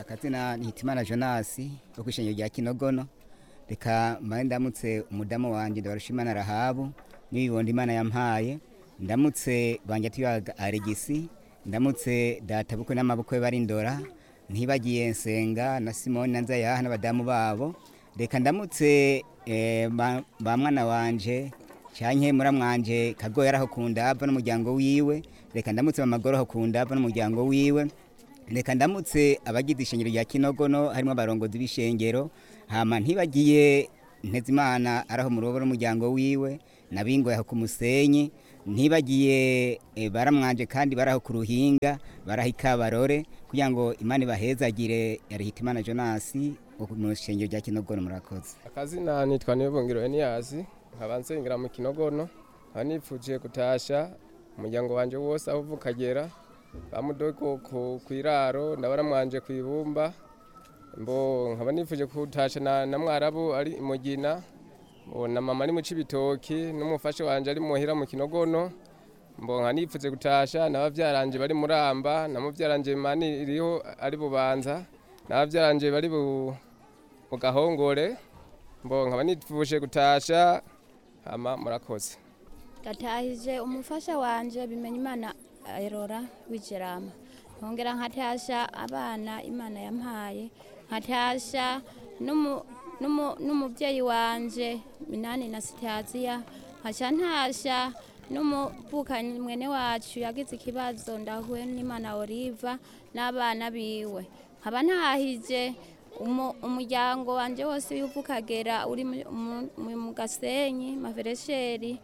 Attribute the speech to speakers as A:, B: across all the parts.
A: akazina ni hitimana jonasi wo kwishengero rya kinogono reka mbaye ndamutse umudamu wanje ndabarushimana rahabu n'ibibondo imana yampaye ndamutse banje tuyaga aregisi ndamutse data bukwe n'amabukwe bari ndora ntibagiye nsenga na simoni na nzayaha n'abadamu babo reka ndamutse eh, ba ba mwana wanje canke muramwanje kagoya araho kundava n'umuryango wiwe reka ndamutse mamagoroho kundava n'umuryango wiwe reka ndamutse abagize ishengero rya kinogono harimo abarongozi b'ishengero hama ntibagiye ntezimana araho murobo n'umuryango wiwe nabingoye aho ku musenyi ntibagiye eh, baramwanje kandi baraho ku ruhinga baraho ikabarore kugira ngo imana ibahezagire yarihitimana jonasi wo mu ishengero rya kinogono murakoze
B: akazina nitwa niyobongero eniyasi nkaba nsengera mu kinogono nkaba nipfuje gutasha umuryango wanje wose aho uva ukagera bamudogo ku kwiraro ndabaramwanje ku ibumba mbo nkaba nipfuje gutasha na, na mwarabu ari imugina mbo na mama ari mu cibitoki n'umufasha wanje ari muhira mu kinogono mbo nkaba nipfuze gutasha n'abavyaranje bari muramba na muvyaranje mani iriho ari bubanza n'abavyaranje bari bu mu gahongore mbo nkaba nipfuje gutasha hama murakoze
C: ndatahije umufasha wanje bimenya imana erora w'ijerama nkongera nkatasha abana imana yampaye nkatasha n'umu- n'umu- n'umubyeyi wanje minani na sitaziya nkaca ntasha n'umuvukanyi mwene wacu yagize ikibazo ndahuye n'imana oliva n'abana biwe nkaba ntahije umu- umuryango wanje wose w'ivukagera uri mu- mu- mu- mu gasenyi maveresheri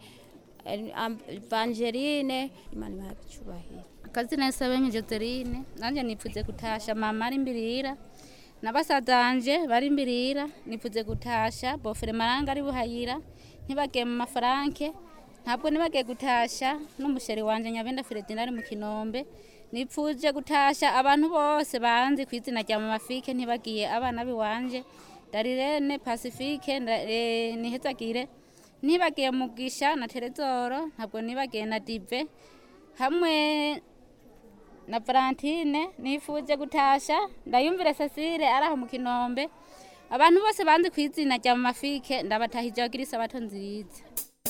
C: Evangeline imana ibaha icyubahiro
D: akazina Sabenye Joseline nanje nipfuze gutasha mama ari imbirira nabasazanje bari imbirira nipfuze gutasha bofere maranga ari buhayira ntibagiye mu mafaranke ntabwo nibagiye gutasha n'umusheri wanje nyabenda Fredina ari mu kinombe nipfuje gutasha abantu bose banzi ku izina rya mama Fike ntibagiye abana biwanje Darirene Pacifique nda- eh, nihezagire nibagiye mugisha na Terezoro ntabwo nibagiye na Dive hamwe na Valentine nifuje gutasha ndayumvire Cecile araho mu kinombe abantu bose banzi ku izina rya mama Fike ndabatahije bagira isabato nziza